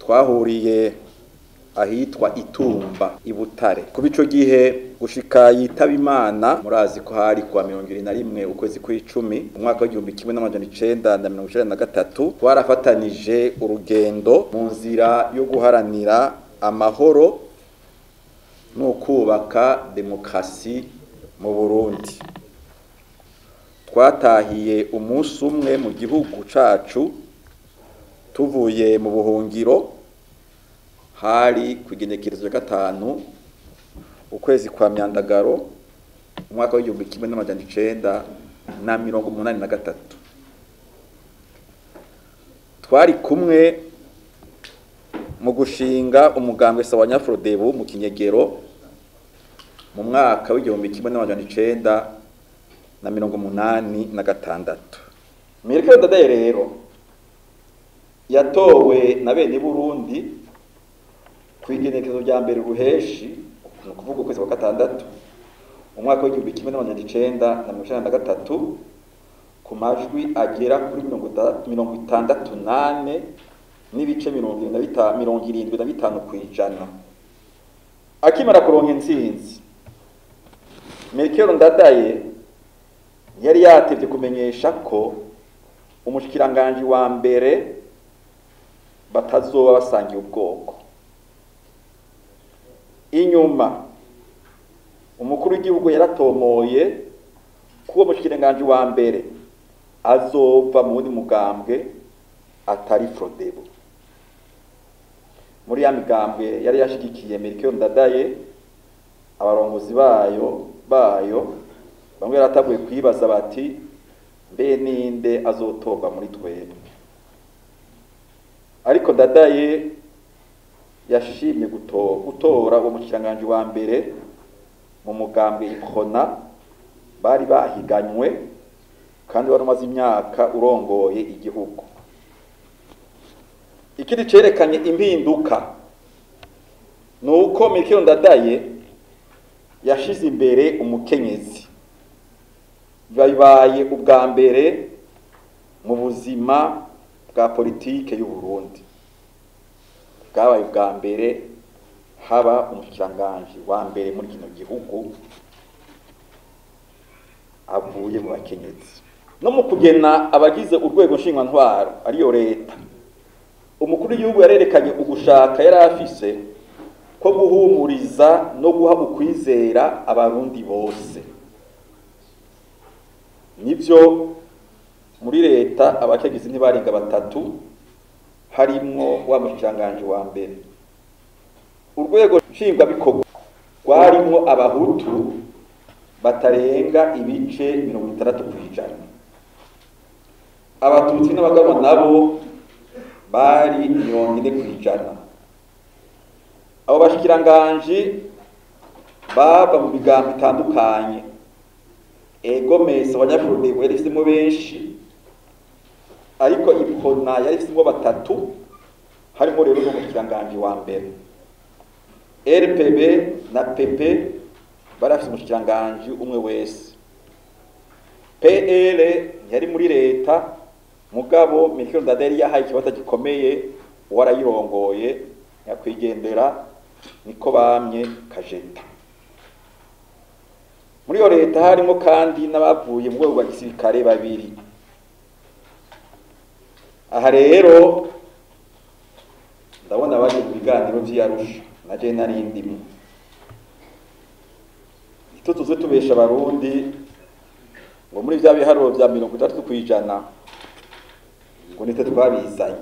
twahuriye ahitwa itumba i butare kuba ico gihe gushika yitaba imana murazi ko hari kuwa mirongo ibiri na rimwe ukwezi kw'icumi umwaka w'igihumbi kimwe n'amajana icenda na mirongo icenda na gatatu twarafatanije urugendo mu nzira yo guharanira amahoro no kubaka demokarasi mu burundi twatahiye umunsi umwe mu gihugu cacu tuvuye mu buhungiro hari ku igenekerezo rya gatanu ukwezi kwa myandagaro umwaka w'igihumbi kimwe n'amajana icenda na mirongo umunani na gatatu twari kumwe mu gushinga umugambwe sawa nyafurodebu mu kinyegero mu mwaka w'igihumbi kimwe n'amajana icenda na mirongo umunani na gatandatu Mirike Dadaye rero yatowe na bene Burundi ku igenekezo rya mbere ruheshi ni ukuvuga ukwezi kwa gatandatu umwaka w'igihumbi kimwe n'amajana icenda na mirongo icenda na gatatu ku majwi agera kuri mirongo itandatu nane n'ibice mirongo irindwi na bitanu ku ijana akimara kuronka intsinzi Melchior Ndadaye yari yatevye kumenyesha ko umushikiranganji wa mbere batazoba basangiye ubwoko inyuma umukuru w'igihugu yaratomoye ko uwo mushikiranganji wa mbere azova mu wundi mugambwe atari Frodebo muri ya migambwe yari yashigikiye Melchior Ndadaye abarongozi bayo bayo bamwe yarataguye kwibaza bati mbe ninde azotorwa muri twebwe ariko Ndadaye yashimye gutora uwo mushikiranganji wa mbere mu mugambwe ikona bari bahiganywe kandi wari umaze imyaka urongoye igihugu ikindi cerekanye impinduka ni uko Melchior Ndadaye yashize imbere umukenyezi bibaye ubwa mbere mu buzima bwa politike y'u Burundi bwabaye ubwa mbere haba umushikiranganji wa mbere muri kino gihugu avuye mu bakenyezi no mu kugena abagize urwego nshingwantwaro ariyo leta umukuru w'igihugu yarerekanye ugushaka yari afise ko guhumuriza no guha ukwizera abarundi bose nibyo muri leta abakenyezi ntibarenga batatu harimwo wa mushikiranganji wa mbere urwego nshingwabikorwa rwarimwo abahutu batarenga ibice mirongo itandatu ku ijana abatutsi n'abagabo nabo bari mirongo ine ku ijana abo bashikiranganji bava mu migambo itandukanye egomesi abanyafurudego yari ifitemo benshi ariko ipona yari ifitemo batatu harimo rero n'umushikiranganji wa mbere rpb na pp bari bafite umushikiranganji umwe wese pl yari muri leta mugabo Melchior Ndadaye yari yahaye ikibazo gikomeye warayirongoye nyakwigendera niko bamye kajeta muri iyo leta harimo kandi n'abavuye mu rwego rwa gisirikare babiri aha rero ndabona baje mu biganiro vy'iyarusha na je nari ndimo ito tuze tubesha abarundi ngo muri vya biharuro vya mirongo itandatu kw'ijana ngo nite twabizanye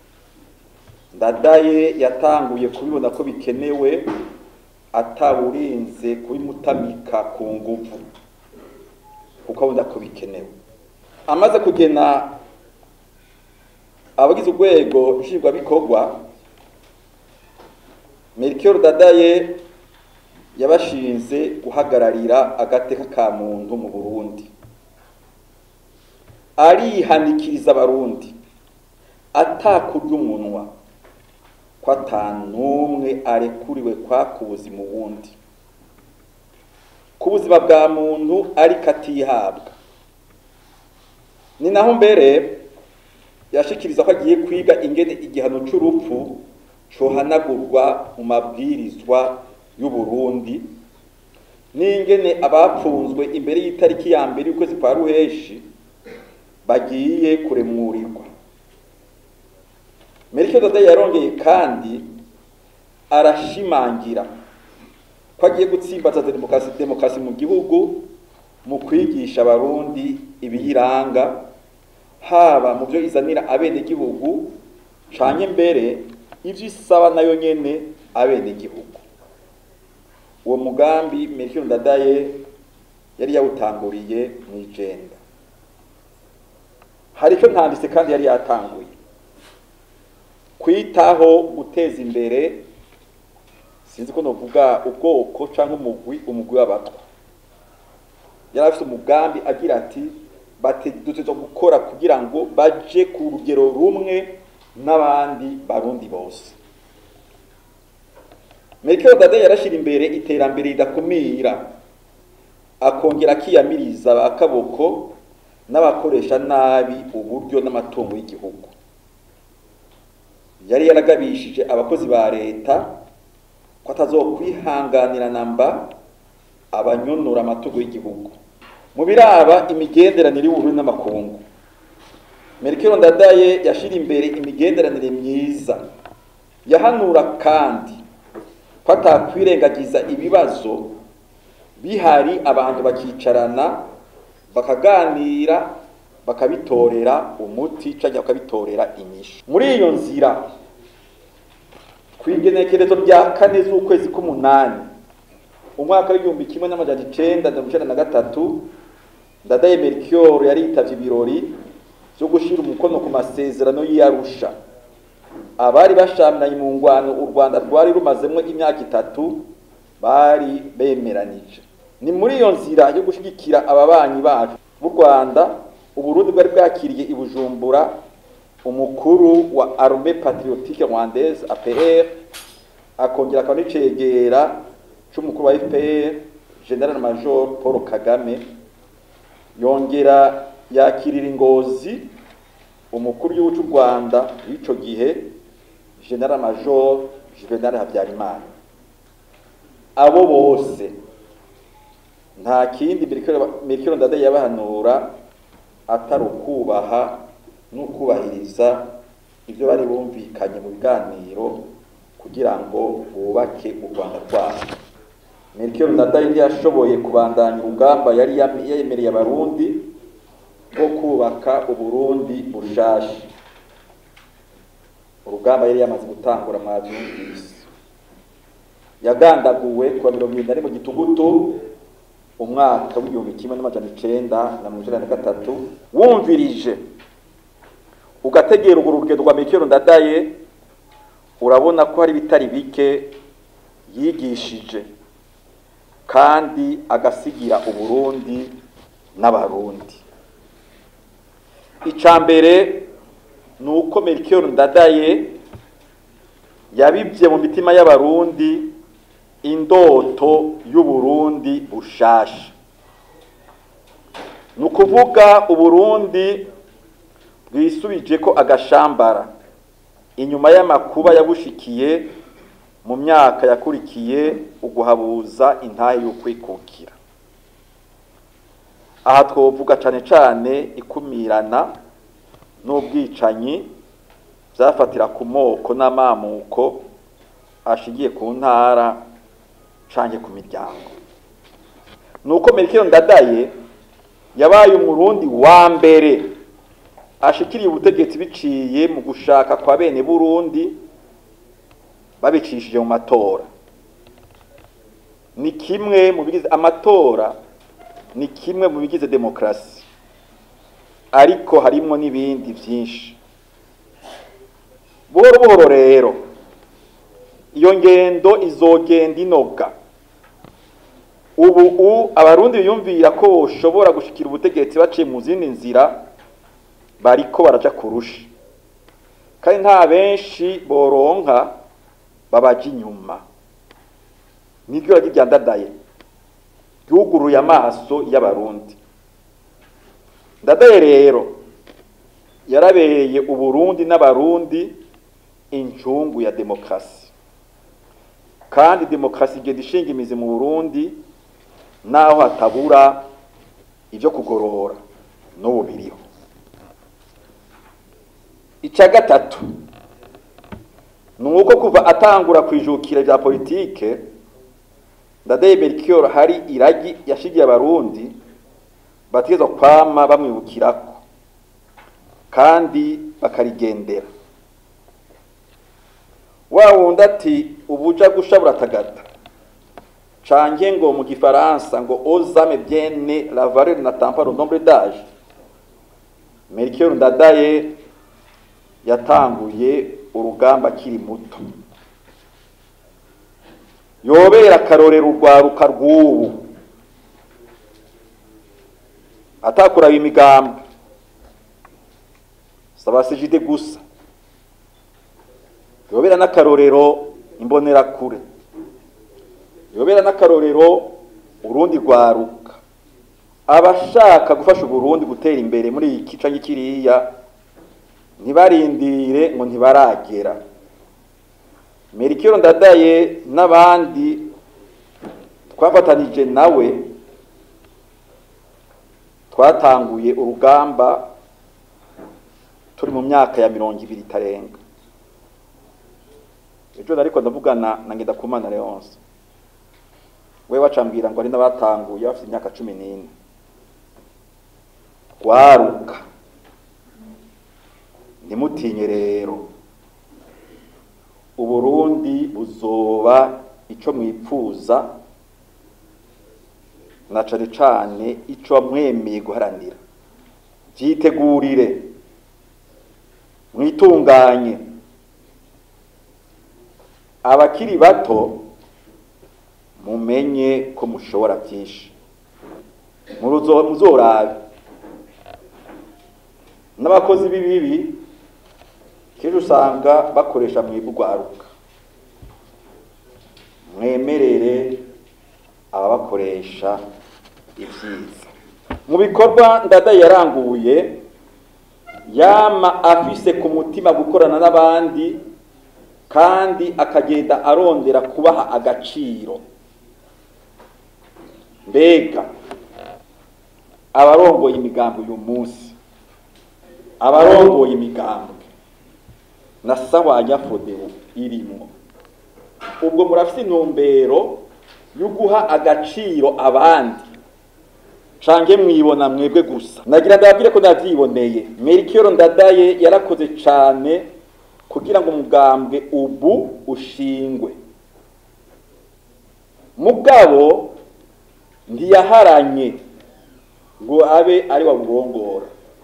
ndadaye yatanguye kubibona ko bikenewe atawurinze kubimutamika ku nguvu kuko abona ko bikenewe amaze kugena abagize urwego nshingwabikorwa Melchior Dadaye yabashinze guhagararira agateka ka muntu mu Burundi arihanikiriza abarundi atakurya umunwa ko atanumwe arekuriwe kwaka ubuzima uwundi ku buzima bwa muntu ariko atihabwa ni naho mbere yashikiriza ko agiye kwiga ingene igihano c'urupfu cohanagurwa mu mabwirizwa y'uburundi n'ingene abapfunzwe imbere y'itariki ya mbere y'ukwezi kwa ruheshi bagiye kuremurirwa merike dada yarongeye kandi arashimangira ko agiye gutsimbaza demokarasi demokarasi mu gihugu mu kwigisha abarundi ibiyiranga haba mu byo izanira abenegihugu canke mbere ivyo isaba nayo nyene abenegihugu uwo mugambi Melchior Ndadaye yari yawutanguriye mw'ijenda hari icyo ntanditse kandi yari yatanguye kwitaho guteza imbere sinzi ko novuga ubwoko cyangwa umugwi umugwi w'abatwa yari afite umugambi agira ati duteza gukora kugira ngo baje ku rugero rumwe n'abandi barundi bose Melchior Ndadaye yarashira imbere iterambere ridakumira akongera akiyamiriza akaboko n'abakoresha nabi uburyo n'amatungo y'igihugu yari yaragabishije abakozi ba leta ko atazokwihanganira namba abanyonora amatungo y'igihugu mu biraba imigenderanire y'ubururu n'amakungu Melchior Ndadaye yashira imbere imigenderanire myiza yahanura kandi ko atakwirengagiza ibibazo bihari abantu bakicarana bakaganira bakabitorera umuti cyangwa bakabitorera inyishu muri iyo nzira ku igenekerezo rya kane z'ukwezi k'umunani umwaka w'igihumbi kimwe n'amajana icenda mirongo icenda na gatatu ndadaye Melchior yari yitavye ibirori vyo gushira umukono ku masezerano y'Arusha abari bashamiranye mu ngwano u Rwanda rwari rumazemwo imyaka itatu bari bemeranije ni muri iyo nzira yo gushigikira ababanyi bacu b'u Rwanda Uburundi bwari bwakiriye i Bujumbura umukuru wa Armée Patriotique Rwandaise APR akongera akaba n'icegera c'umukuru wa FPR General Major Paul Kagame yongera yakirira ingozi umukuru w'igihugu cy'u Rwanda w'ico gihe General Major Juvenal Habyarimana abo bose nta kindi Melchior Ndadaye yabahanura atari ukubaha n'ukubahiriza ibyo bari bumvikanye mu biganiro kugira ngo bubake u Rwanda rwabo Melchior Ndadaye ntiyashoboye kubandanya urugamba yari yemereye abarundi rwo kubaka uburundi bushasha urugamba yari yamaze gutangura mwavyumvise yagandaguwe kuwa mirongo irindwi na rimwe gitugutu umwaka w'igihumbi kimwe n'amajana icenda na mirongo icenda na gatatu wumvirije ugategera urwo rugendo rwa Melchior Ndadaye urabona ko hari bitari bike yigishije kandi agasigira uburundi n'abarundi ica mbere ni uko Melchior Ndadaye yabibye mu mitima y'abarundi indoto y'uburundi bushasha ni ukuvuga uburundi bwisubije ko agashambara inyuma y'amakuba yabushikiye mu myaka yakurikiye uguhabuza intahe y'ukwikukira aha twovuga cane cane ikumirana n'ubwicanyi vyafatira ku moko n'amamuko ashigiye ku ntara canke ku miryango nuko Melchior Ndadaye yabaye umurundi wa mbere ashikiriye ubutegetsi biciye mu gushaka kwa bene Burundi babicishije mu matora ni kimwe mu bigize amatora ni kimwe mu bigize demokrasi ariko harimo n'ibindi byinshi buhoro buhoro rero iyo ngendo izogenda inoga ubu u abarundi biyumvira ko boshobora gushikira ubutegetsi baciye mu zindi nzira bariko baraja kurusha kandi nta benshi boronka babaja inyuma niryo ragi rya ndadaye ryuguruye amaso y'abarundi ndadaye rero yarabereye uburundi n'abarundi incungu ya demokarasi kandi demokarasi igenda ishinga imizi mu burundi naho hatabura ibyo kugorora n'ubu biriho icya gatatu ni uko kuva atangura kwijukira bya politike ndadaye Melchior hari iragi yashigiye abarundi bategezwa kwama bamwibukirako kandi bakarigendera wa wundi ati ubuja gusha buratagata canke ngo mu gifaransa ngo ozame biene la valeur n'attend pas le nombre d'âge Melchior Ndadaye yatanguye urugamba akiri muto yobera akarorero urwaruka rw'ubu atakuraba imigambwe sabasijide gusa yobera n'akarorero imbonerakure yobera n'akarorero urundi rwaruka abashaka gufasha uburundi gutera imbere muri iki gice kiriya ntibarindire ngo ntibaragera Melchior Ndadaye n'abandi twafatanije nawe twatanguye urugamba turi mu myaka ya mirongo ibiri itarenga ejo ariko ndavugana na Ngendakumana Leonce we wacambwira ngo ari n'abatanguye bafite imyaka cumi n'ine rwaruka ntimutinye rero uburundi buzoba ico mwipfuza na cane cane ico mwemeye guharanira vyitegurire mwitunganye abakiri bato mumenye ko mushobora vyinshi muzorabe n'abakozi b'ibibi kenshi usanga bakoresha mwebwe urwaruka mwemerere ababakoresha ibyiza mu bikorwa ndadaye yaranguye yama afise ku mutima gukorana n'abandi kandi akagenda arondera kubaha agaciro mbega abarongoye imigambi uyu munsi abarongoye imigambi na sawa nyafodebu irimwo ubwo murafite intumbero yo guha agaciro abandi cange mwibona mwebwe gusa nagira ndababwire ko navyiboneye Melchior Ndadaye yarakoze cane kugira ngo umugambwe ubu ushingwe mugabo ntiyaharanye ngo abe ari wabugongora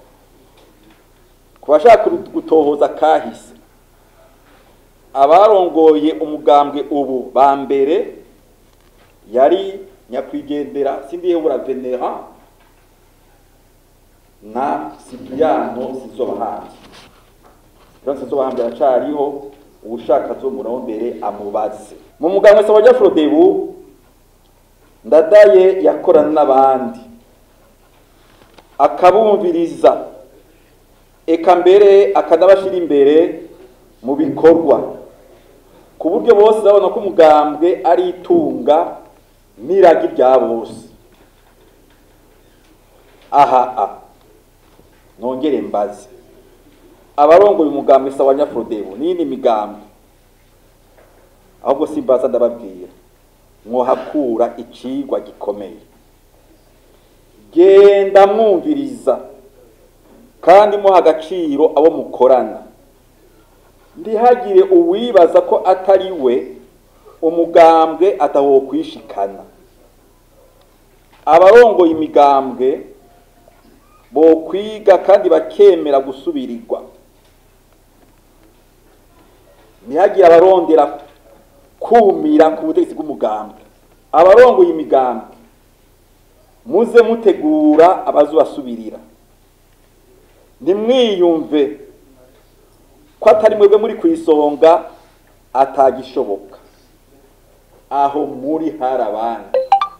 ku bashaka gutohoza kahise abarongoye umugambwe ubu ba mbere yari nyakwigendera sindihebura venera na sipiyano sizobahanzi rero sizobahanzi aracariho uwushaka zo murondere amubaze mu mugambwe sawa frodebu ndadaye yakorana n'abandi akabumviriza eka mbere akanabashira imbere mu bikorwa ku buryo bose babona ko umugambwe ari itunga n'iragi rya bose aha a nongere mbaze abarongoye umugambwe sawa nyafurodebu n'iyindi migambi ahubwo simbaza ndababwira mwohakura icigwa gikomeye genda mwumviriza kandi muha agaciro abo mukorana ntihagire uwibaza ko atari we umugambwe atawokwishikana abarongoye imigambwe bokwiga kandi bakemera gusubirirwa ntihagire abarondera kumira ku butegetsi bw'umugambwe abarongoye imigambwe muze mutegura abazubasubirira ntimwiyumve ko atari mwebwe muri ku isonga atagishoboka aho muri hari abandi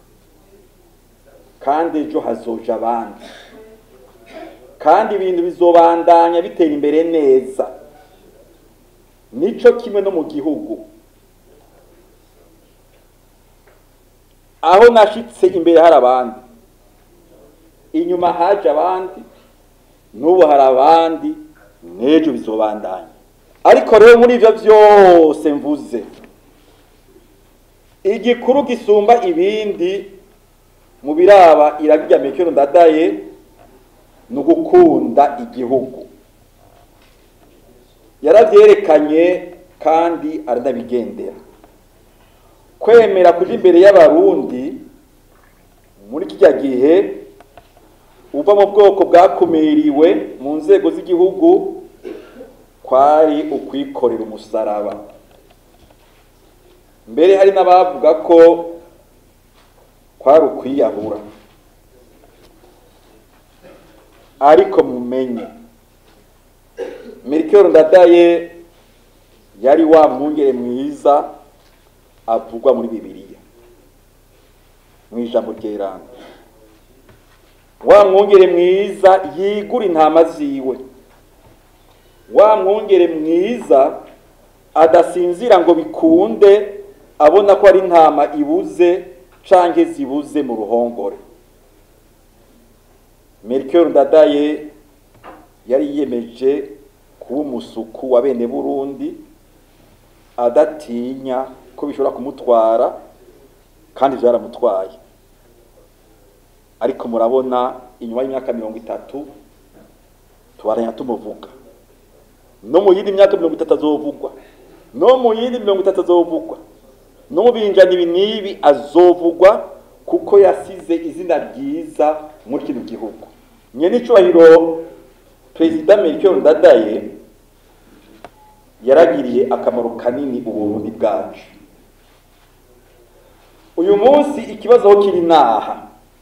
kandi ejo hazoja abandi kandi ibintu bizobandanya bitera imbere neza nico kimwe no mu gihugu aho nashitse imbere hari abandi inyuma haje abandi n'ubu hari abandi n'ejo bizobandanya ariko rero muri ivyo vyose mvuze igikuru gisumba ibindi mu biraba iragirya mekero ndadaye ni ugukunda igihugu yaravyerekanye kandi aranabigendera kwemera kuja imbere y'abarundi muri kirya gihe uva mu bwoko bwakumiriwe mu nzego z'igihugu kwari ukwikorera umusaraba mbere hari n'abavuga ko kwari ukwiyahura ariko mumenye Melchior Ndadaye yari wa mwungere mwiza avugwa muri Bibiliya mu ijambo ryeranda wa mwungere mwiza yigura intama ziwe wa mwungere mwiza adasinzira ngo bikunde abona ko ari intama ibuze canke zibuze mu ruhongore Melchior Ndadaye yari yiyemeje kuba umusuku wa bene Burundi adatinya ko bishobora kumutwara kandi vyaramutwaye ariko murabona inyuma y'imyaka mirongo itatu tubaranya tumuvuga no mu yindi myaka mirongo itatu azovugwa no mu yindi mirongo itatu azovugwa no mu binjana ibi n'ibi azovugwa kuko yasize izina ryiza muri kino gihugu nyene icubahiro perezida Melchior Ndadaye yaragiriye akamaro kanini uburundi bwacu uyu munsi ikibazo aho kiri naha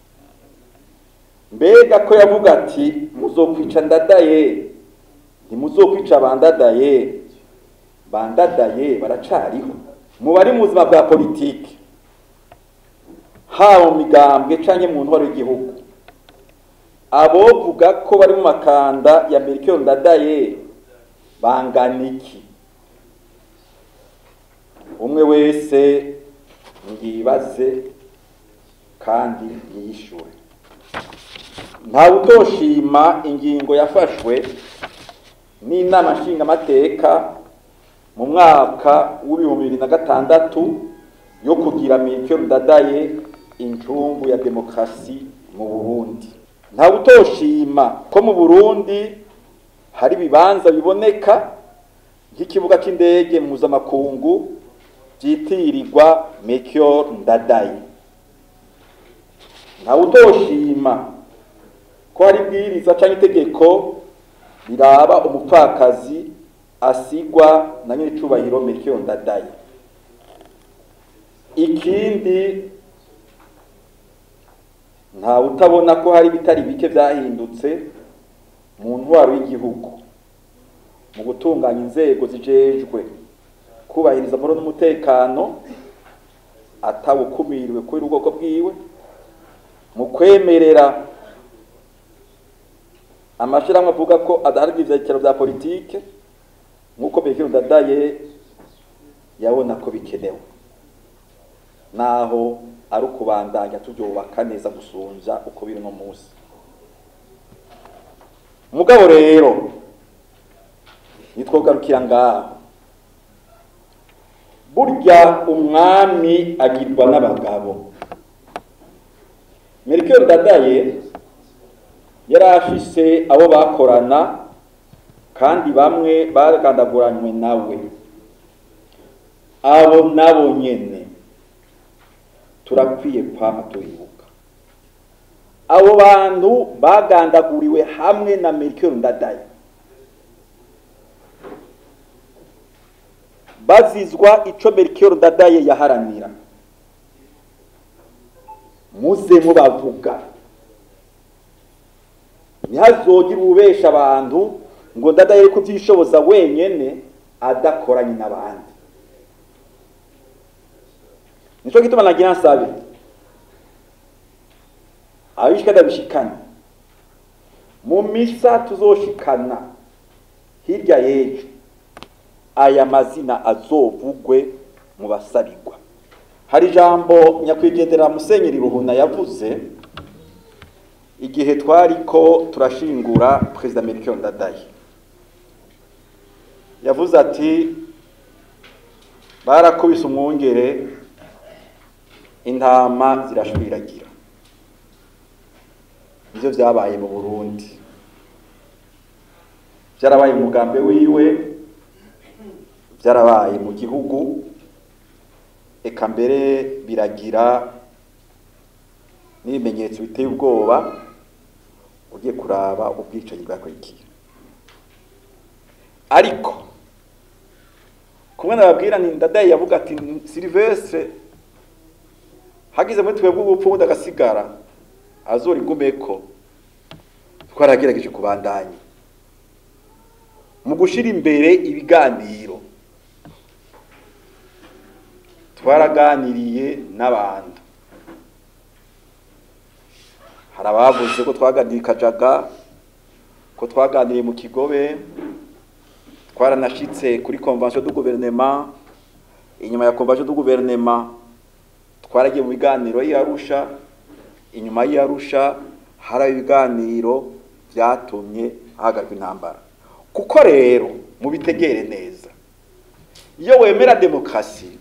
mbega ko yavuga ati muzokwica ndadaye ntimuzokwica bandadaye bandadaye baracariho mu bari mu buzima bwa politiki haba mu migambwe canke mu ntwaro y'igihugu abovuga ko bari mu makanda ya Melchior Ndadaye bangana iki umwe wese yibaze kandi yishure ntawe utoshima ingingo yafashwe n'inama nshingamateka mu mwaka w'ibihumbi bibiri na gatandatu yo kugira Melchior Ndadaye incungu ya demokarasi mu Burundi ntawe utoshima ko mu Burundi hari ibibanza biboneka nk'ikibuga cy'indege mpuzamakungu byitirirwa Melchior Ndadaye ntawe utoshima ko hari ibwiriza cyangwa itegeko riraba umupfakazi asigwa na nyiricubahiro Melchior Ndadaye ikindi ntawe utabona ko hari ibitari bike byahindutse mu ntwaro y'igihugu mu gutunganya inzego zijejwe kubahiriza amahoro n'umutekano atawukumiriwe kubera ubwoko bwiwe mu kwemerera amashyirahamwe avuga ko adahari ivyicaro vya politike nk'uko Melchior Ndadaye yabona ko bikenewe naho ari ukubandanya tubyubaka neza gusumvya uko biri no munsi mugabo rero nitwogarukira ngaho burya umwami agirwa n'abagabo Melchior Ndadaye yari afise abo bakorana kandi bamwe bagandaguranywe nawe abo nabo nyene turakwiye kwama tubibuka abo bantu bagandaguriwe hamwe na Melchior Ndadaye bazizwa ico Melchior Ndadaye yaharanira muze mubavuga ntihazogire ububesha abantu ngo Ndadaye kuvyishoboza wenyene adakoranye n'abandi nico gituma nagira nsabe abishika ndabishikana mu misa tuzoshikana hirya y'ejo aya mazina azovugwe mu basabirwa hari ijambo nyakwigendera musenyeri ruhuna yavuze igihe twariko turashingura perezida melchior ndadaye yavuze ati barakubise umwungere intama zirashwiragira nivyo vyabaye mu burundi vyarabaye mu mugambi wiwe vyarabaye mu gihugu eka mbere biragira n'ibimenyetso biteye ubwoba ugiye kuraba ubwicanyi bwakurikiye ariko kumwe nababwira ni ndadaye yavuga ati silivestre hagize muri twebwe ubupfu ubundi agasigara azora igumeko twaragerageje kubandanya mu gushira imbere ibiganiro twaraganiriye n'abantu hari abavuze ko twaganiriye i kajaga ko twaganiriye mu kigobe twaranashitse kuri convention du gouvernement inyuma ya convention du gouvernement twaragiye mu biganiro y'Arusha inyuma y'Arusha hari ibiganiro byatumye hahagarikwa intambara kuko rero mubitegere neza iyo wemera demokarasi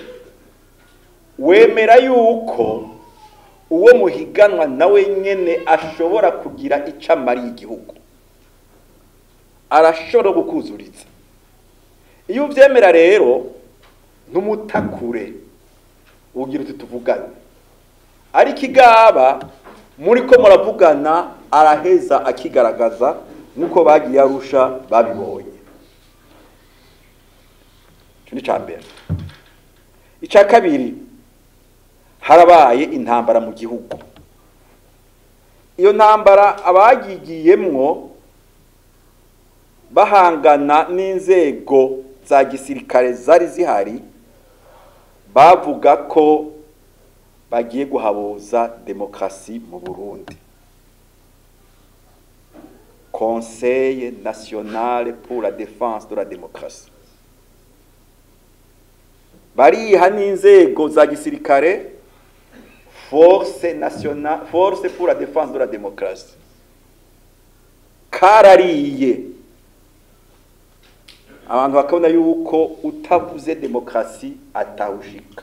wemera yuko uwo muhiganwa nawe nyene ashobora kugira icyo amariye igihugu arashobora gukuzuriza iyo ubyemera rero ntumutakure ugira uti tuvugane ariko igaba muri ko muravugana araheza akigaragaza nk'uko bagiye arusha babibonye icyo ni icya mbere icya kabiri harabaye intambara mu gihugu iyo ntambara abagigiyemwo bahangana n'inzego za gisirikare zari zihari bavuga ko bagiye guhabuza demokarasi mu burundi conseil national pour la défense de la démocratie bariha n'inzego za gisirikare force nationale force pour la défense de la démocratie karariye abantu bakabona yuko utavuze demokarasi atawushika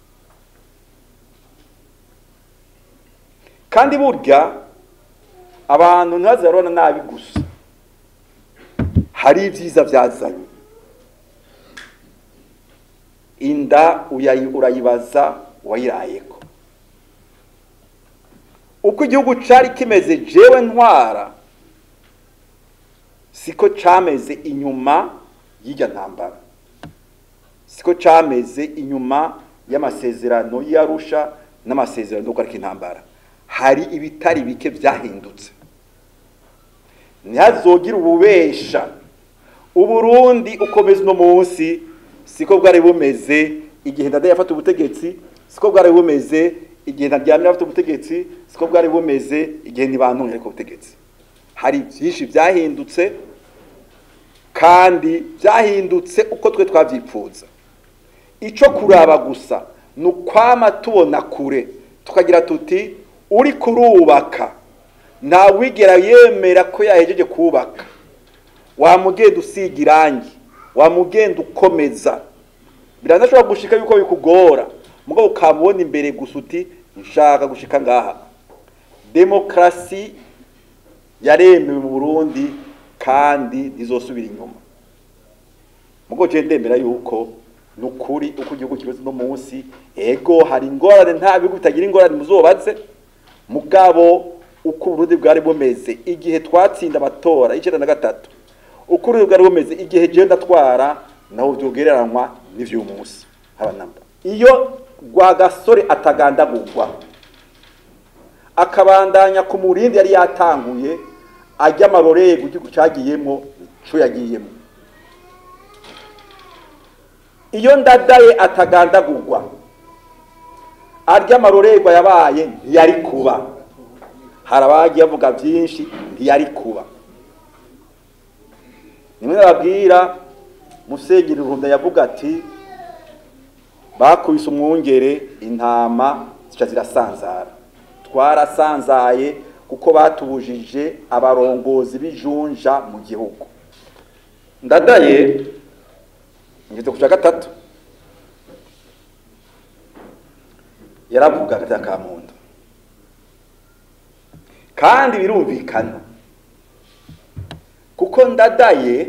kandi burya abantu ntibazarona nabi gusa hari ibyiza byazanye inda urayibaza uwayirayeko uko igihugu cyari kimeze jewe ntwara siko cameze inyuma y'irya ntambara siko cameze inyuma y'amasezerano y'arusha n'amasezerano yo guhagarika intambara hari ibitari bike byahindutse ntihazogire ububesha uburundi ukomeza uno munsi siko bwari bumeze igihe ndada yafata ubutegetsi siko bwari bumeze igihe ntaryamira afite ubutegetsi siko bwari bumeze igihe ntibantumye ariko ubutegetsi hari byinshi byahindutse kandi byahindutse uko twe twabyipfuza icyo kuraba gusa ni ukwama tubona kure tukagira tuti uri kurubaka ntawigera yemera ko yahejeje kubaka wamugenda usiga irangi wamugenda ukomeza biranashobora gushika yuko bikugora mugabo ukamubona imbere gusa uti nshaka gushika ngaha demokarasi yaremewe mu burundi kandi ntizosubira inyuma mugabo je ndemera yuko ni ukuri uko igihugu kimeze uno munsi ego hari ingorane nta bihugu bitagira ingorane muzobaze mugabo uko uburundi bwari bumeze igihe twatsinda amatora y'icenda na gatatu uko uburundi bwari bumeze igihe jewe ndatwara naho vyogereranywa n'ivy'uyu munsi haba namba iyo rwagasore atagandagurwa akabandanya ku murindi yari yatanguye ajya amarorego igihugu cagiyemwo co yagiyemwo iyo ndadaye atagandagurwa arya amarorerwa yabaye ntiyari kuba hari abagiye bavuga byinshi ntiyari kuba nimwe nababwira musenyeri ruhunda yavuga ati bakubise umwungere intama zica zirasanzara twarasanzaye kuko batubujije abarongozi b'ijunja mu gihugu ndadaye ngeze ku cya gatatu yaravuga agati ka muntu kandi birumvikana kuko ndadaye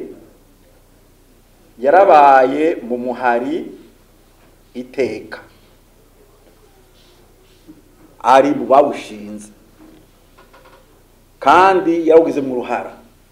yarabaye mu muhari iteka ari mu bawushinze kandi yawugize mu ruhara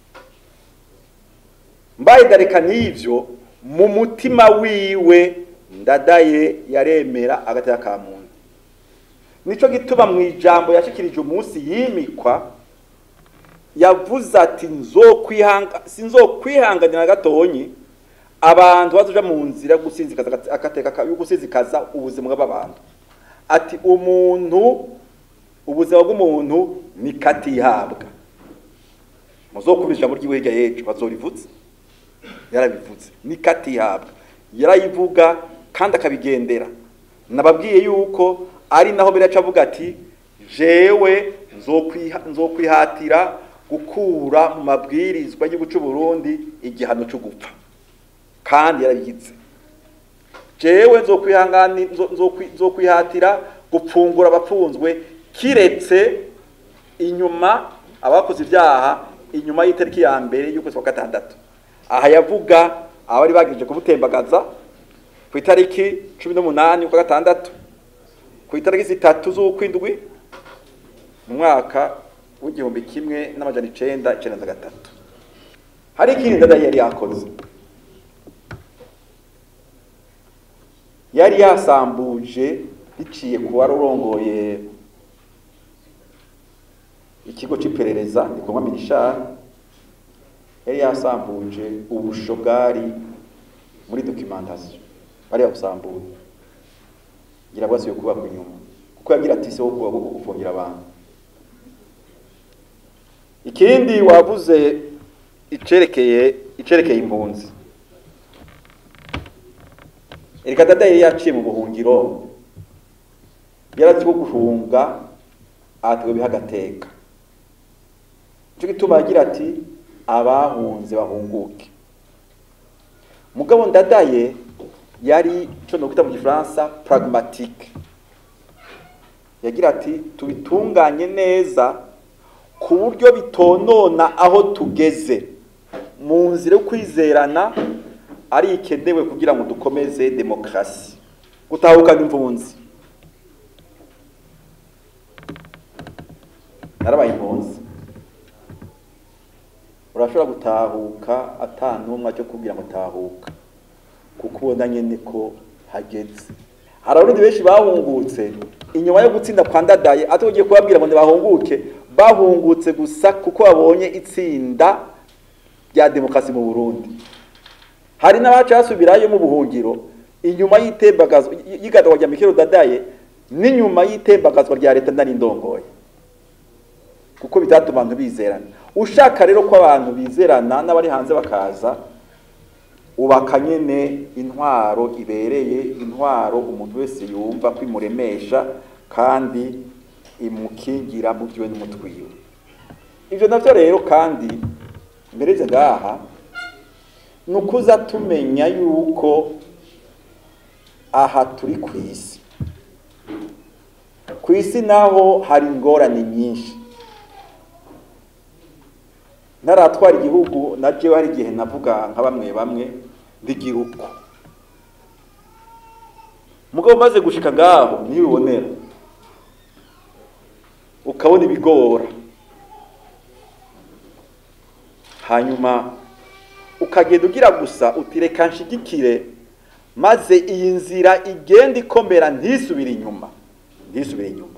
mbaye dareka n'ivyo mu mutima wiwe ndadaye yaremera agateka ka muntu nico gituma mu ijambo yashikirije umunsi yimikwa yavuze ati nzokwihanga sinzokwihanganira na gatonyi abantu bazoja mu nzira yo gusinzikaza akateka yo gusinzikaza ubuzima bw'abantu ati umuntu ubuzima bw'umuntu ni katihabwa muzokubira ijambo ry'iwe hirya y'ejo bazorivuze yarabivuze ni katihabwa yarayivuga kandi akabigendera nababwiye yuko ari naho biraca avuga ati jewe nzokwihatira gukura mu mabwirizwa y'igihugu cy'u Burundi igihano cyo gupfa kandi yarabigize jewe nzokwihatira gupfungura abapfunzwe kiretse inyuma abakoze ibyaha inyuma y'itariki ya mbere y'ukwezi kwa gatandatu aha yavuga abari bagirije kubutembagaza ku itariki cumi n'umunani kwa gatandatu ku itariki zitatu z'ukwindwi mu mwaka w'igihumbi kimwe n'amajana icenda icenda na gatatu hari ikindi ndadaye yari yakoze yari yasambuje biciye ku wari urongoye ikigo c'iperereza gikorwa minishari yari yasambuje ubusho bwari muri documentation bari yabusambuye ngira bwasubiye kubakwa inyuma kuko yagira ati se wo kuba gufungira abantu ikindi wavuze icerekeye icerekeye impunzi Erika dada yari yaciye mu buhungiro yarazi ko guhunga ahatwe bihagateka cyo gituma agira ati abahunze bahunguke mugabo ndadaye yari cyo no kwita mu gifaransa pragmatique yagira ati tubitunganye neza ku buryo bitonona aho tugeze mu nzira yo kwizerana ari ikenewe kugira ngo dukomeze demokarasi gutahukana impunzi narabaye impunzi urashobora gutahuka atanumwa cyo kubwira ngo tahuka kuko ubona nyene ko hageze hari abarundi benshi bahungutse inyuma yo gutsinda kwa ndadaye atugiye kubabwira ngo ntibahunguke bahungutse gusa kuko babonye itsinda rya demokarasi mu Burundi hari n'abaca basubirayo mu buhungiro inyuma y'itembagazwa y'igadwa rya Mikelo Dadaye n'inyuma y'itembagazwa rya leta ndani ndongoye kuko bitatuma abantu bizerana ushaka rero ko abantu bizerana n'abari hanze bakaza ubaka nyene intwaro ibereye intwaro umuntu wese yumva ko imuremesha kandi imukingira mu byiwe n'umutwiwe ivyo navyo rero kandi mbereze ngaha ni ukuza tumenya yuko aha turi ku isi ku isi naho hari ingorane nyinshi ntaratwara igihugu na jewe hari igihe navuga nka bamwe bamwe ndigira uko mugabo umaze gushika ngaho niyo ubonera ukabona ibigora hanyuma ukagenda ugira gusa utireka nshigikire maze iyi nzira igenda ikomera ntisubire inyuma ntisubire inyuma